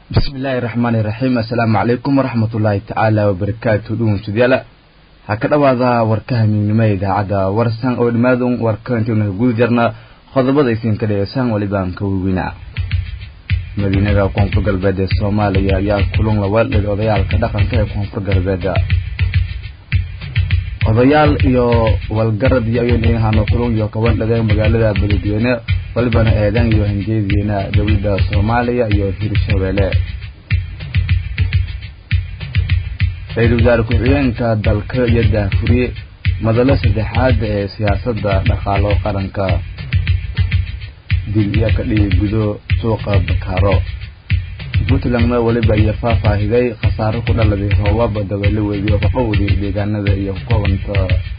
bismillaahi raxmaani raxiim assalaamu calaykum waraxmatullaahi tacaala wabarakaatu dhugunsudyala ha ka dhowaada warka hamiignimo idaacadda warsan oo dhammaadun warka intaynu guda jarna qodobada isinka dhegeysaan walibaan ka waweynaa madiinada koonfur galbeed ee soomaaliya ayaa kulun la weeldhigay odayaalka dhaqanka ee koonfur galbeed odayaal iyo walgarad iyo ayonhano kulun iyo kaban dhageen magaalada beledweyne walibana eedan iyo hanjeediyeena dowladda soomaaliya iyo hirshabeelle ra-iisul wasaare ku-xigeenka dalka iyo daafuriye madalo saddexaad ee siyaasadda dhaqaalo qaranka dil iyo ka dhigi gudo suuqa bakaaro puntlandna weliba iyo faahfaahiday khasaaro ku dhaladay roobab dabale webiyo kaqowdi deegaanada iyo kukobanta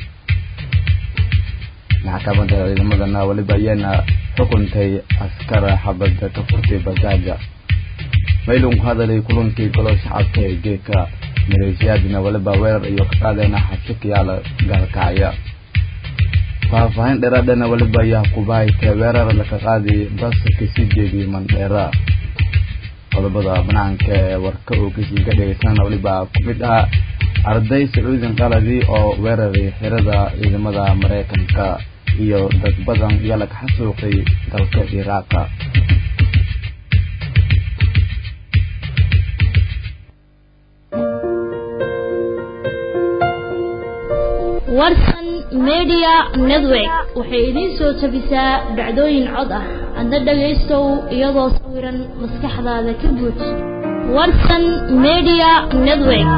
maxkamadda ciidamadana weliba ayaana xukuntay askara xabada ka furtay bajaaja maylun ku hadalay kulankii golo shacabka ee geedka maleeshiyaadina weliba weerar iyo ka qaadeena xabsikayaala gaalkacya faahfaahin dheeraadhana weliba ayaa kubaaytee weerar laka qaadi bas kasii jeediyay mandheera qodobada banaanka ee warka oo kasii ka dhegeysana weliba ku mid ah arday sacuudin qaladi oo weeraray xirada ciidamada maraykanka iyo dad badan iyo laga xasuuqay dalka iraaqa warsan media network waxay idiin soo jabisaa dhacdooyin cod ah adna dhagaystow iyadoo sawiran maskaxdaada ka buuj warsan media network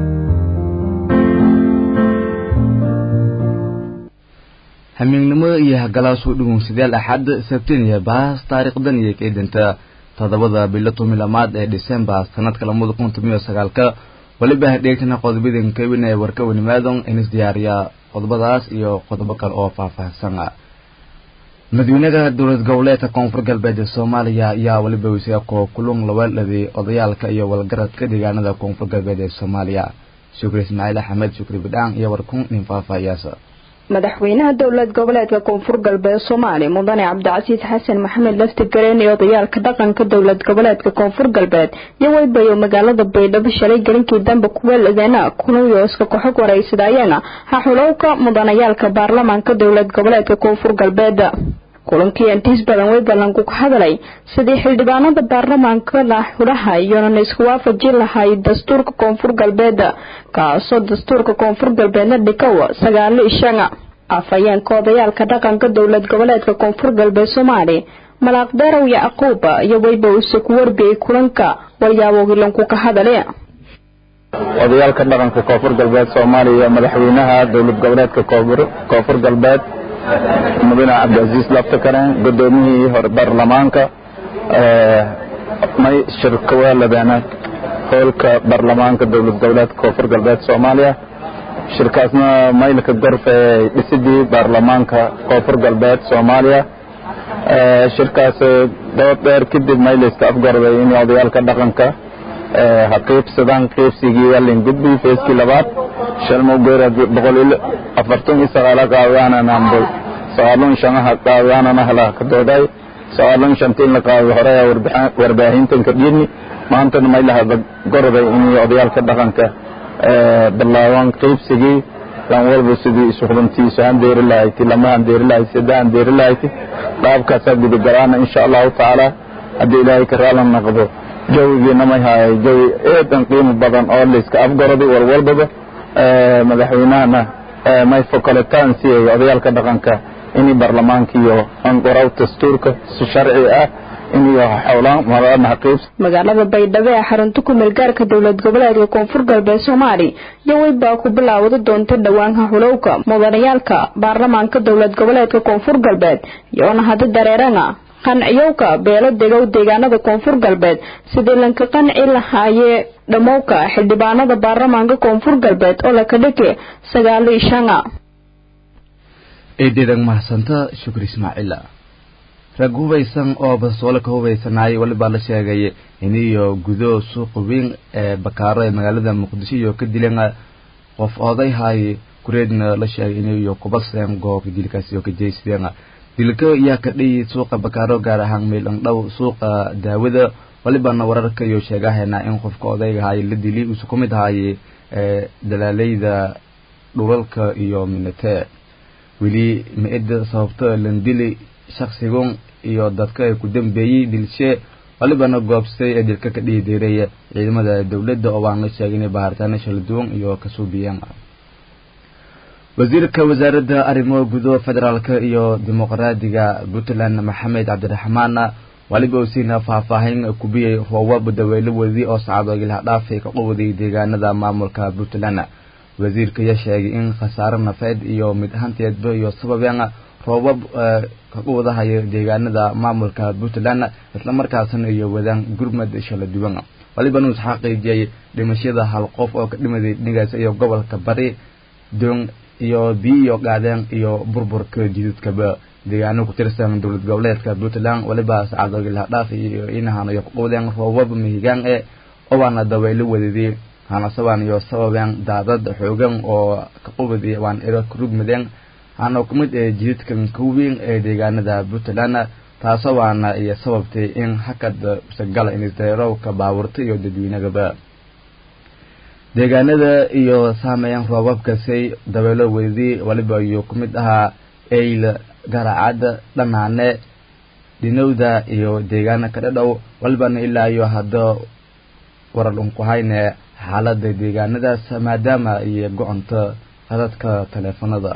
hamiignimo iyo hagalaasuu dhugun sideed axad sabtin iyo baas taariikhdan iyo keedinta toddobada bilo tomi lamaad ee dhisembar sanadka lamada kun tomiyo sagaalka weliba hadheegtana qodobadan kawin ee warka wanimaadon inis diyaariya qodobadaas iyo qodobo kale oo faahfaahsan madaxweynaha dowlad goboleedka koonfur galbeed ee soomaaliya ayaa weliba wasiiqo kulun laweeldhaday odayaalka iyo walgaradka deegaanada koonfur galbeed ee soomaaliya shukri ismaaciil axmed shukri bidhaan iyo warkun nin faahfaahiyaasa madaxweynaha dowlad goboleedka koonfur galbeed soomaaliya mudane cabdicasiis xasan maxamed lafti gareen iyo odayaalka dhaqanka dowlad goboleedka koonfur galbeed iyo weybayo magaalada baydhabo shalay gelinkii dambe kuweeladeena kunuyooska koxog waraysadayana haxulowka mudanayaalka baarlamaanka dowlad goboleedka koonfur galbeed kulankii intiis badan way ballanku ka hadalay sidii xildhibaanada baarlamaanka la xulaha iyona isku waafaji lahay dastuurka koonfur galbeed kaasoo dastuurka koonfur galbeedna dhikow sagaalo ishanga afhayeenka odayaalka dhaqanka dowlad goboleedka koonfur galbeed soomaaliya malaaqdeerow yacquub iyo weyba use ku warbiyey kulanka waryaabogilanku ka hadale odayaalka dhaqanka koonfur galbeed soomaaliya madaxweynaha dowlad goboleedka koonfur galbeed mudane cabdicasiis laftakaren gudoomiyihii hore baarlamaanka may shirka weeladeen hoolka baarlamaanka dowlad goboleedka koonfur galbeed soomaaliya shirkaasna maylka gorfe dhisidii baarlamaanka koonfur galbeed soomaaliya shirkaas dabad dheer kadib maylayska afgarday in odayaalka dhaqanka ha qiibsadaan qiibsigii yalin gudbi feeskii labaad shalmowgeera boqol iyo afartan iyo sagaala qaadayaananambo sagaalun shanaha qaadayaanana hala ka dooday sagaalun shanta in la qaado hore warbaahintan ka dhiidni maantana maylaha gorday in odayaalka dhaqanka bilaabaan qiibsigii lan walba sidii isuqdantiisu handeeri lahayti lama handeeri lahayti sadde handeeri lahayti qaabkaasaa gudagalaana insha allahu tacaala haddii ilaahay ka raalan naqdo jawigiina may haayay jawi eedan qiimo badan oo layska afgaraday walwalbaba madaxweynahana may fokolitaan siiyay odayaalka dhaqanka inay baarlamaanka iyo anqoraw dastuurka si sharci ah inay xowlaan marana qiibs magaalada baydhabo ee xarunta ku meelgaarka dowlad goboleedka koonfur galbeed soomaaliya iyo weybaa ku bilaawada doonta dhowaanka xulowka mudanayaalka baarlamaanka dowlad goboleedka koonfur galbeed iyoona hada dareerana qanciyowka beelo degow deegaanada koonfur galbeed sidii lanka qanci lahaayee dhammowka xildhibaanada baarlamaanka koonfur galbeed oo laka dhigi sagaalo ishanga eedeedan mahadsanta shukri ismaaciila rag hubaysan oo bastoole ka hubaysanaayay walibaa la sheegay iniyo gudo suuqa weyn ee bakaaro ee magaalada muqdisho iyo ka dileen qof oday haay kureedna la sheegay iniyo kubaseen goobka dilkaasi oo ka jeysadeen dilka ayaa ka dhiyi suuqa bakaaro gaar ahaan meelandhow suuqa daawada walibana wararka iyo sheegahayna in qofka odaygahay la dili uusa ku mid ahaayey dalaaleyda dhulalka iyo minate weli ma-ida sababto landili shaksigun iyo dadka ay ku dambeeyey dilshe walibana goobsay ee dilka ka dhihi diiraya ciidamada dowladda oo aan la sheegin baharitaano shala duwan iyo kasuubiyeen wasiirka wasaaradda arrimo gudo federaalka iyo dimuqraadiga puntland maxamed cabdiraxmaan waliba usiina faahfaahin kubiyey roobab daweelo wadi oo sacadoogilaha dhaafay ka quwaday deegaanada maamulka puntland wasiirka ayaa sheegay in khasaare nafeed iyo mid ahaanteedba iyo sababeen roobab ka quwadahayo deegaanada maamulka puntland islamarkaasna iyo wadaan gurmad shala duwan walibana uu isxaqiijiyay dhimashada hal qof oo ka dhimaday dhigaas iyo gobolka bari doon iyo biyo iyo gaadeen iyo burburka jidadkaba deegaano ku tirsan dowlad goboleedka puntland waliba sacadoogilaha dhaaf iyo inahan iyo kuqowdeen roobab mihigaan e owaana dabaylo wadadii hanasabaan iyo sababeen daadad xoogan oo ka qubadi waan iro karugmadeen hana ku mid ee jidadkan ka weyn ee deegaanada puntland taasoo waana iyo sababtay in hakad usagala inisdareerowka baaburta iyo dadweynagaba deegaanada iyo saameeyeen roobabkasay dabeelo wadadii waliba iyo ku mid ahaa eyl garacad dhanaane dhinowda iyo deegaana ka dhadhow walibana ilaa iyo hadda warar unkuhayne xaalada deegaanadaas maadaama iyo goconta hadadka taleefanada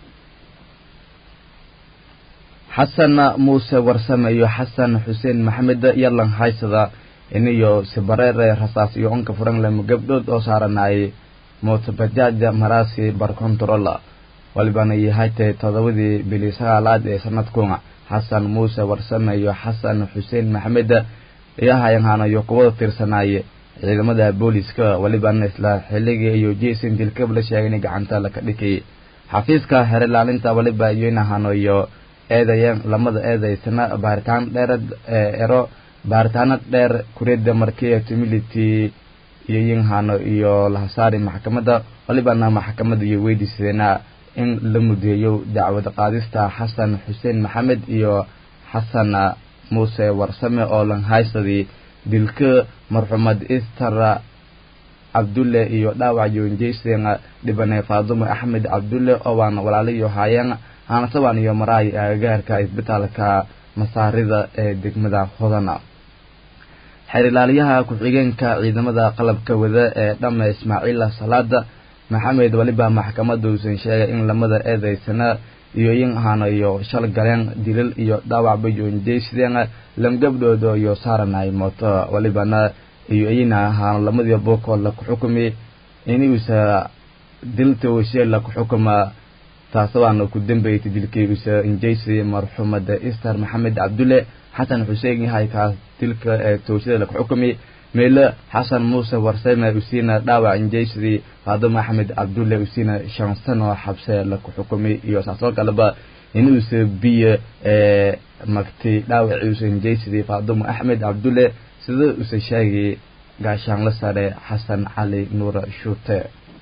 xasan muuse warsame iyo xasan xuseen maxamed yalan haysada iniyo sibareere rasaas iyo onka furanglem gabdhood oo saaranayay mootabajaaja maraasi barkontarola walibana yahaytay todobadii bili sagaalaad ee sanadkuna xasan muuse warsame iyo xasan xuseen maxamed iyahayanhana iyo kuwada tirsanaaye ciidamada booliska walibana isla xilligii iyo jason dilkab la sheegay in gacanta laka dhikay xafiiska xerilaalinta waliba iyo inahano iyo eedayeen lamada eedaysana baaritaan dheerad ero baaritaano dheer kuriyada markii tumility iyo yinhano iyo lahasaari maxkamadda walibana maxkamadda iyo weydiisadeena in la mudeeyo dacwad qaadista xasan xuseen maxamed iyo xasan muuse warsame oo lanhaysadii dilka marxumed ister cabdulle iyo dhaawac yoonjeysen dhibane faadumo axmed cabdulle oo waan walaalayo haayeen hanasabaan iyo maraay agagaarka isbitaalka masaarida ee degmada hodana xeerilaaliyaha ku-xigeenka ciidamada qalabka wada ee dhame ismaaciila salaada maxamed waliba maxkamadda uusan sheegay in lamada eedaysana iyo yin ahana iyo shal galeen dilal iyo dhaawacba yoonjeysideen lamgabdhooda iyo saaranay mooto walibana iyo iyina ahaana lamadii bokood la ku xukumi inuusa dilta washela ku xukuma taasabaana ku dambeeytay dilkeygusa injeysi marxuumada ister maxamed cabdulle xasan xuseen yahay kaas dilka ee tooshada laku xukumi meele xasan muuse warsame usiina dhaawac injeysidii faadimo axmed cabdulle usiina shan sano xabse laku xukumi iyo saasoo kaleba inuusa biyo ee magtay dhaawaciusa injeysidii faadimo axmed cabdulle sida usa sheegay gaashaanla sare xasan cali nuur shuute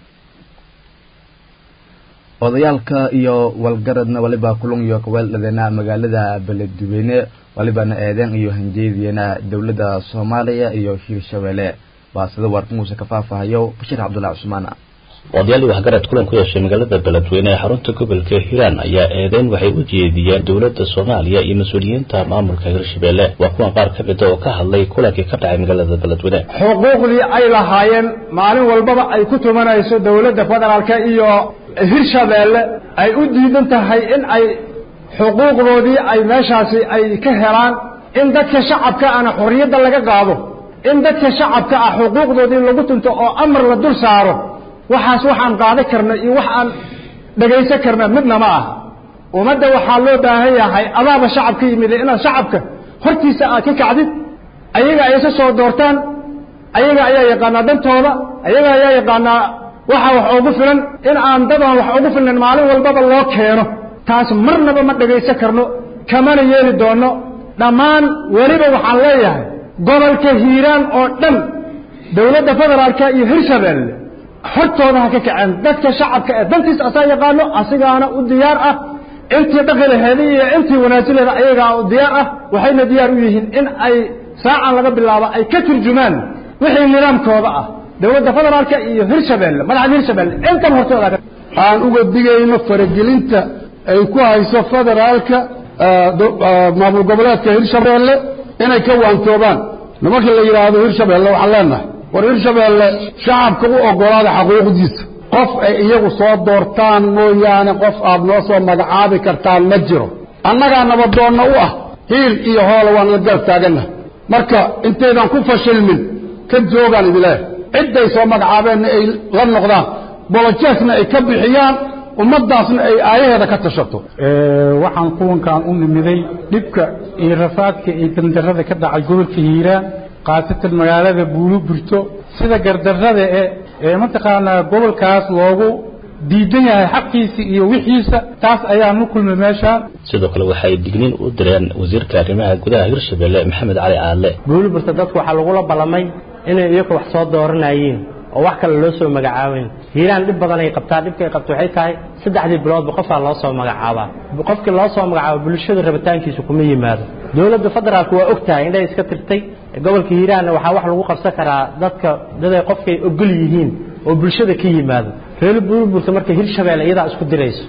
odayaalka iyo walgaradna waliba kulun iyo kaweeldhadeena magaalada beledweyne walibana eedeen iyo hanjeediyena dowladda soomaaliya iyo hirshabeelle waa sida warka muuse ka faafahayo bashir cabdullahi cusmaan odayaal waxgarad kulan ku yeeshay magaalada beledweyne ee xarunta gobolka hiiraan ayaa eedeyn waxay u jeediyeen dowladda soomaaliya iyo mas-uuliyiinta maamulka hirshabeelle waa kuwan qaar ka mida oo ka hadlay kulankii ka dhacay magaalada beledweyne xuquuqdii ay lahaayeen maalin walbaba ay ku tumanayso dowladda federaalka iyo hirshabeelle ay u diidan tahay in ay xuquuqdoodii ay meeshaasi ay ka helaan in dadka shacabka ana xorriyadda laga qaado in dadka shacabka ah xuquuqdoodii lagu tunto oo amar la dul saaro waxaas waxaan qaadan karna iyo wax aan dhagaysan karna midna ma aha ummadda waxaa loo baahan yahay adaaba shacabka yimid inaad shacabka hortiisa aad ka kacdid ayaga ay isa soo doortaan ayaga ayaa yaqaanaa dantooda ayaga ayaa yaqaanaa waxa wax ugu filan in aan dadaan wax ugu filan maalin walbaba loo keeno taas marnaba ma dhagaysan karno kamana yeeli doono dhammaan weliba waxaan leeyahay gobolka hiiraan oo dhan dowladda federaalka iyo hirshabeelle hortooda ha ka kaceen dadka shacabka ee dantiisa asaa yaqaano asigaana u diyaar ah intii dhaqi laheeda iyo intii wanaajin laheeda ayagaa u diyaar ah waxayna diyaar u yihiin in ay saacan laga bilaabo ay ka turjumaan wixii nidaamkooda ah dowladda federaalka iyo hirshabeelle madaxda hirshabeelle intan hortooda aan uga digayno faragelinta ay ku hayso federaalka maamul goboleedka hirshabeelle inay ka waantoobaan nimanka la yidhaahdo hirshabeelle waxaan leenahay war hirshabeelle shacabka u ogolaada xaquuqdiisa qof ay iyagu soo doortaan mooyaane qof aad noo soo magacaabi kartaan ma jiro annagaa nabadoonna u ah hiil iyo hoola waan la garab taagannahay marka intaydan ku fashilmin ka joogaan idileeh cidday soo magacaabeenna ay la noqdaan bolojeesna ay ka bixiyaan ummaddaasna ay aayaheeda ka tashato waxaan kuwankan u nimiday dhibka iyo rafaadka iyo dandarrada ka dhacay gobolka hiiraan khaasatan magaalada buulu burto sida gardarrada e ee mataqaanaa gobolkaas loogu diidan yahay xaqiisa iyo wixiisa taas ayaan u kulmay meeshaan sidoo kale waxay digniin u direen wasiirka arrimaha gudaha hirshabelle maxamed cali aadle buulu burto dadku waxaa lagula ballamay inay iyagu wax soo dooranayeen oo wax kale loo soo magacaabeyn hiiraan dhib badan ay qabtaa dhibka ay qabto waxay tahay saddexdii biloodba qofaa loo soo magacaabaa qofkii loo soo magacaabo bulshada rabitaankiisa kuma yimaado dowladda federaalku waa og tahay indhay iska tirtay gobolka hiiraanna waxaa wax lagu qabsan karaa dadka daday qofkay ogol yihiin oo bulshada ka yimaado reer buurburta marka hirshabeelle iyadaa isku dirayso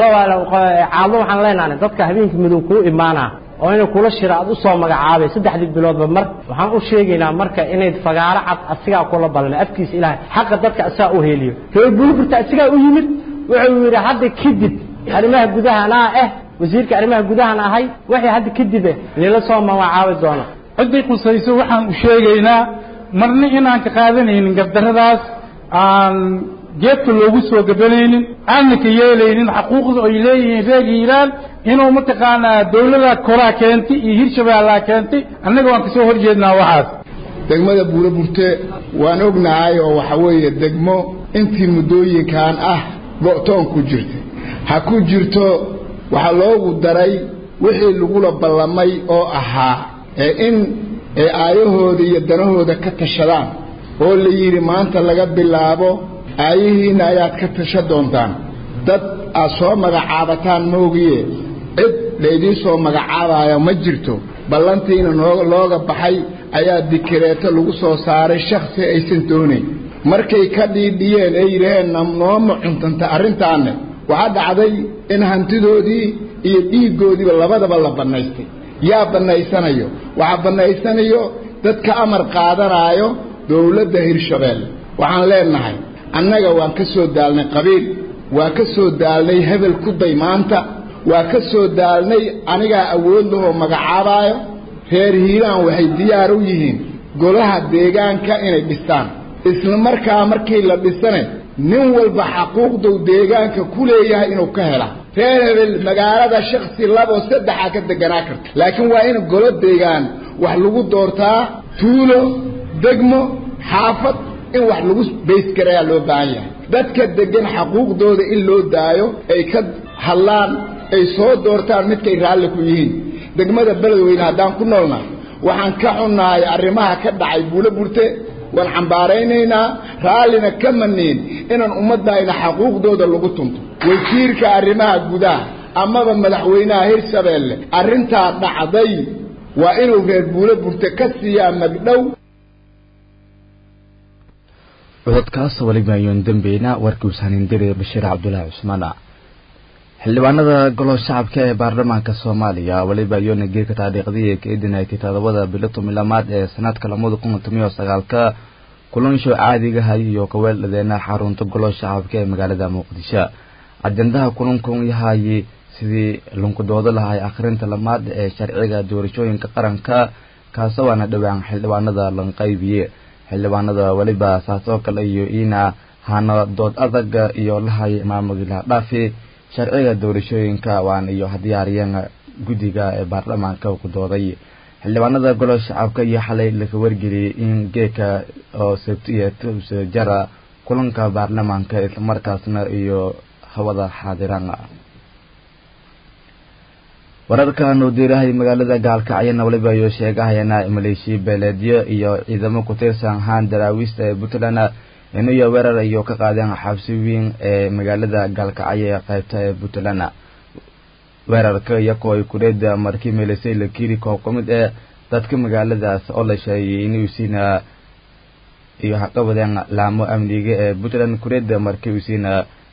caado waxaan leenahay dadka habeenkii madow kuu imaanaa oo inay kula shira aad u soo magacaabay saddexdii biloodba mar waxaan u sheegaynaa marka inay fagaaro cad asigaa kula balmay afkiisa ilaahay xaqa dadka asigaa u heeliyo reer buurburta asigaa u yimid wuxuu yidhi hadda kadib arrimaha gudaha anaa ah wasiirka arrimaha gudahan ahay waxay hadda kadib eh nila soo magacaabi doona ciddii qusayso waxaan u sheegaynaa marna inaan ka qaadanaynin gardarradaas aan geedka loogu soo gabanaynin aanna ka yeelaynin xaquuqda ay leeyihiin reer hiiraan inuu mataqaanaa dawlada koraa keentay iyo hirshabeellaa keentay annaga waan kasoo hor jeednaa waxaas degmada buuro burte waan ognahay oo waxa weeye degmo intii muddooyinkan ah go'toon ku jirtay ha ku jirto waxaa loogu daray wixii lagula ballamay oo ahaa ee in ay aayahooda iyo danahooda ka tashadaan oo la yidhi maanta laga bilaabo aayihiinna ayaad ka tasha doontaan dad aad soo magacaabataan moogiye cid laydiin soo magacaabayo ma jirto ballantiina noo looga baxay ayaa dikireeto lagu soo saaray shaksi aysan doonayn markay ka dhiidhiyeen ee yidhaheen nooma cuntanta arrintaanne waxaa dhacday in hantidoodii iyo dhiiggoodiiba labadaba la bannaystay yaa bannaysanayo waxaa bannaysanayo dadka amar qaadanaayo dowladda hirshabeelle waxaan leenahay annaga waan ka soo daalnay qabiil waa ka soo daalnay hebel ku day maanta waa ka soo daalnay anigaa awood lahoo magacaabaayo reer hiiraan waxay diyaar u yihiin golaha deegaanka inay dhistaan isla markaa markii la dhisane nin walba xaquuqduu deegaanka ku leeyahay inuu ka hela reer hebel magaalada shaksi laboo saddexa ka deganaa karta laakiin waa in golo deegaan wax lagu doortaa tuulo degmo xaafad in wax lagu baysgarayaa loo baahan yahay dadka degan xaquuqdooda in loo daayo ay ka hadlaan ay soo doortaan midkay raalli ku yihiin degmada beledweyne haddaan ku noolna waxaan ka xunnahay arrimaha ka dhacay buulo burte waan cambaaraynaynaa raallina ka maniin inaan ummaddayna xaquuqdooda lagu tunto wasiirka arrimaha gudaha amaba madaxweynaha hirshabeelle arrintaa dhacday waa inuu reer buulo burte ka siiyaa magdhow cododkaas weliba ayoon dambeyna warkii ushanindire bashiir cabdulaahi cusmaan xildhibaanada golaha shacabka ee baarlamaanka soomaaliya weliba ayoona geerka taariikhdii ka idinaytay todobada bilo tomilaamaad ee sanadka lamada kun tomiyo sagaalka kulansho caadigahay iyo kaweeldhadeena xarunta golaha shacabka ee magaalada muqdisho ajendaha kulankun yahay sidii lunkudoodo lahay akhrinta lamaad ee sharciga doorashooyinka qaranka kaasawaana dhowaan xildhibaanada lanqaybiye xildhibaanada weliba saasoo kale iyo iina hana dood adag iyo lahay maamulila dhaafi sharciga doorashooyinka waan iyo hadiyaariyeen guddiga ee baarlamaanka ku dooday xildhibaanada golaha shacabka iyo xalay laga wargeliyey in geeka oo sabtiya jara kulanka baarlamaanka islamarkaasna iyo hawada xaadiraan wararkan uu diirahay magaalada gaalkacyana waliba ayuu sheegahayana maleeshiya beeleedyo iyo ciidamo ku tirsan haan daraawiista ee puntland inuyo weerar iyo ka qaadeen xabsi weyn ee magaalada gaalkacyo ee qaybta ee puntland weerarka iyakoo ay kureeda markii meelisay la kiri koob ka mid ee dadka magaaladaas oo la sheegay inuu siina iyo haqabadeen laamo amniga ee puntland kureeda markii uu siina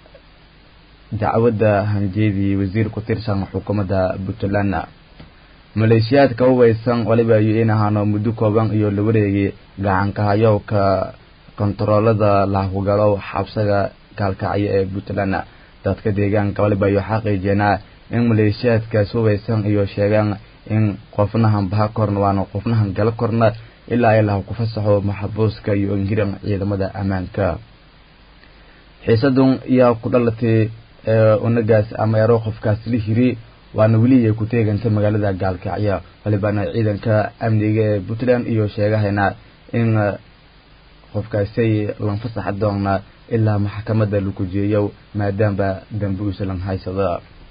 dacwadda hanjeedii wasiir ku tirsan xukuumadda puntland maleeshiyaadka hubaysan waliba iyo in ahaano muddo kooban iyo la wareegay gacankahayowka kontaroolada lahugalo xabsaga gaalkacyo ee puntland dadka deegaanka waliba iyo xaqiijeenaa in maleeshiyaadkaas hubaysan iyo sheegaan in qofnahan baha korna waana qofnahan gala korna ilaa ilaah ku fasaxo maxabuuska iyo inhiran ciidamada ammaanka xiisadun yaa ku dhalatay unagaas ama ero qofkaas la hiri waana weli ay ku teeganta magaalada gaalkacyo walibana ciidanka amniga ee puntland iyo sheegahayna in qofkaasay lanfasaxa doona ilaa maxkamadda lagu jeeyo maadaama dambi uusalan haysada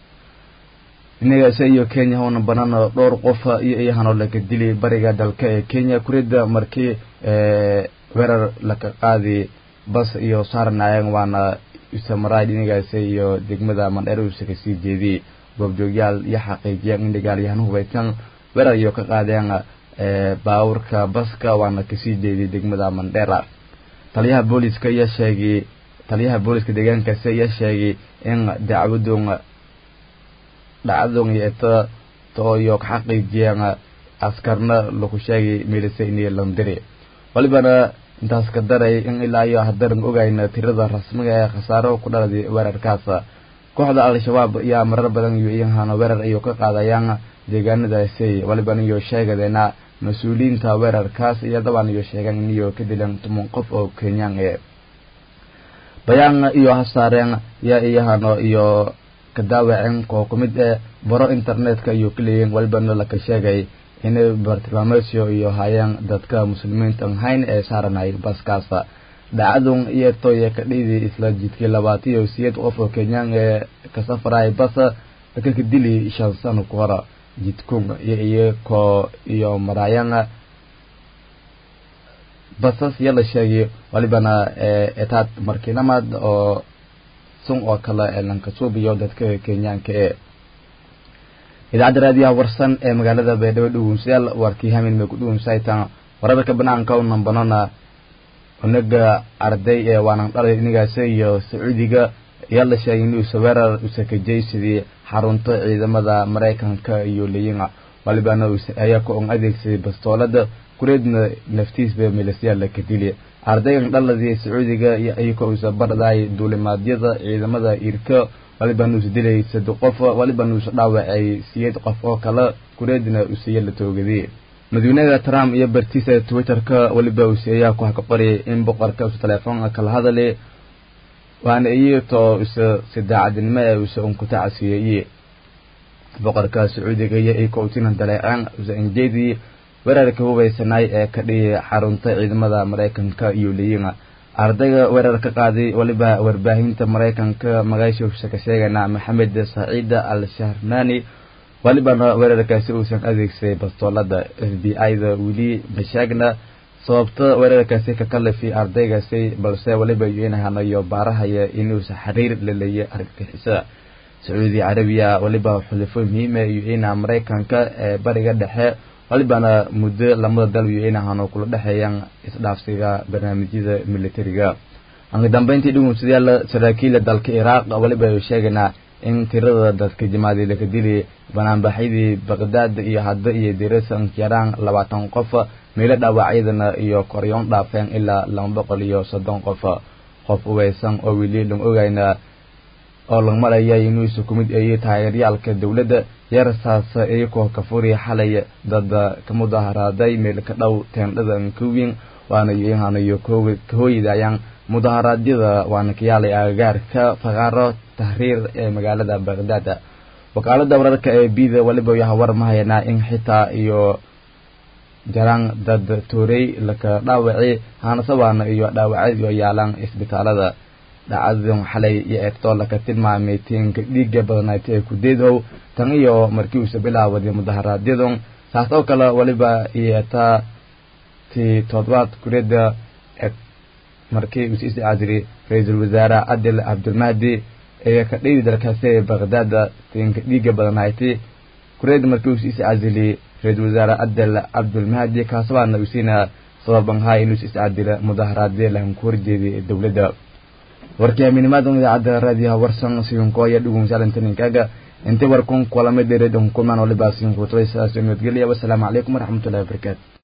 inagaase iyo kenya howna banaan dhowr qof iyo iyahanoo laga dili bariga dalka ee kenya kurida markii weerar laka qaadi bas iyo saarnaayeen waana samarayd inagaase iyo degmada mandheer uusa kasii jeediyey goobjoogyaal iyo xaqiijiyeen in dagaalyahan hubaysan weerar iyo ka qaadeen baawurka baska waana kasii jeediyey degmada mandheera taliyaha booliska iyo sheegay taliyaha booliska deegaankaasi iyo sheegay in dacwadun dhacdadun yeeta tooyo ka xaqiijiyeen askarna lagu sheegay meelise inay landiri walibana intaas ka daray in ilaa iyo hadaran ogayna tirada rasmiga ee khasaaro ku dhaladay weerarkaas kooxda al-shabaab ayaa marar badan iyo iyahana weerar iyo ka qaadayaan deegaanadaasi walibana iyo sheegadeena mas-uuliyiinta weerarkaas iyo dabaan iyo sheegaan in iyo ka dilan toban qof oo kenyaan ee bayaan iyo hasaareen yaa iyahano iyo kadaawaceen koo ku mid ee baro internetka iyo kaleeyiin walibana laka sheegay inay bartilmaameedyo iyo hayeen dadka muslimiinta hayn ee saaranay baskaas dhacdun iyo toye ka dhiidi isla jidkii labaatan iyo siyeed qof oo kenyaan ee ka safaray bas laka ka dili shan sano ku hora jidkun iyo iyakoo iyo maraayan basas iyo la sheegay walibana etaad markiinamaad oo sun oo kale ee lankasuubiyo dadka kenyaanka ee idaacadda raadiyaha warsan ee magaalada baydhabo dhugunsayaal warkii hamin may ku dhugunsaytan wararka banaanka u nambanona unaga arday ee waanan dhalay inigaasi iyo sacuudiga ayaa la sheegay inuusa weerar usakajaysidii xarunta ciidamada maraykanka iyo leyinga walibana ayaa ka on adeegsaday bastoolada kureedna naftiisba milisyaa laka dili ardaygan dhaladii sacuudiga iyo iyaka uusa bardhay duulimaadyada ciidamada irka walibana uusa dilay saddex qof walibana uusa dhaawacay siyeed qof oo kale kureedna usiya la toogaday madaxweynaha trump iyo bartiisa twitterka waliba usi ayaa ku haka qoriyay in boqorka usa teleefoonka kala hadalay waana iyatoo usa si daacadnimo ee usa unkutacasiyeeye boqorka sacuudiga iyo iyaka utinan daleeceen usa injeedii weerarka hubaysanaay ee ka dhiyay xarunta ciidamada maraykanka iyo leyinga ardayga weerar ka qaaday waliba warbaahinta maraykanka magaashiisa ka sheegana maxamed saciida al shahrnani walibana weerarkaasi uusan adeegsaday bastoolada f b i-da weli mashaagna sababta weerarkaasi ka kalifi ardaygaasi balse waliba inahanayo baarahaya inuusa xiriir la leeyay argagixisada sacuudi carabiya waliba xulifo muhiima iyo ina maraykanka ee bariga dhexe walibana muddo lamada dal iyo inahano kula dhexeeyaan isdhaafsiga barnaamijyada militariga anka dambeyntii dhugunsadayaal saraakiila dalka iraaq waliba ay sheegaynaa in tirada dadka jamaadi laka dili banaanbaxyadii baqdaad iyo hadda iyo dirasa yaraan labaatan qof meelo dhaawacyadana iyo koryoon dhaafeen ilaa laba boqol iyo soddon qof qof uweysan oo weli lang ogayna oo lag maraya inuusa ku mid eeyay taageeryaalka dowladda yeersaas iyakoo ka furi xalay dad ka mudaharaaday meel ka dhow teendhada nkawin waana ihanayo kahooyidayaan mudaharaadyada waana kayaalay agagaarka faqaaro tahriir ee magaalada baqdaad wakaalada wararka ee bida waliba yaha war ma hayanaa in xitaa iyo jaraan dad toorey laka dhaawaci haanasabaana iyo dhaawacyo yaalaan isbitaalada dhacdadan xalay iyo eegtoo laka tilmaamay tiinka dhiiga badanayd ee kudeedow tan iyo markii uusa bilaawaday mudaharaadyadun saas oo kale waliba iyotaa ti toddobaad kureeda markii uusa iscaadiri ra-iisul wasaare cadil cabdulmahdi ee ka dhigi dalkaasi baqdaad tiinka dhiiga badanayti kureed markii uu is casiliyey ra-iisul wasaare adel cabdulmahdi kaasabaana uu siina sababan haa inuu is cadila mudaharaadee lahan ku horjeeday dowladda warkii amiinimadan idaacadda raadiyaha warsan siyunko ayaa dhugunsalantaninkaga inta warkun kulamada reedon kulmaan waliba siyunkuutay sidaas nabadgelya wasalaamu calaykum waraxmatullahi wabarakaatu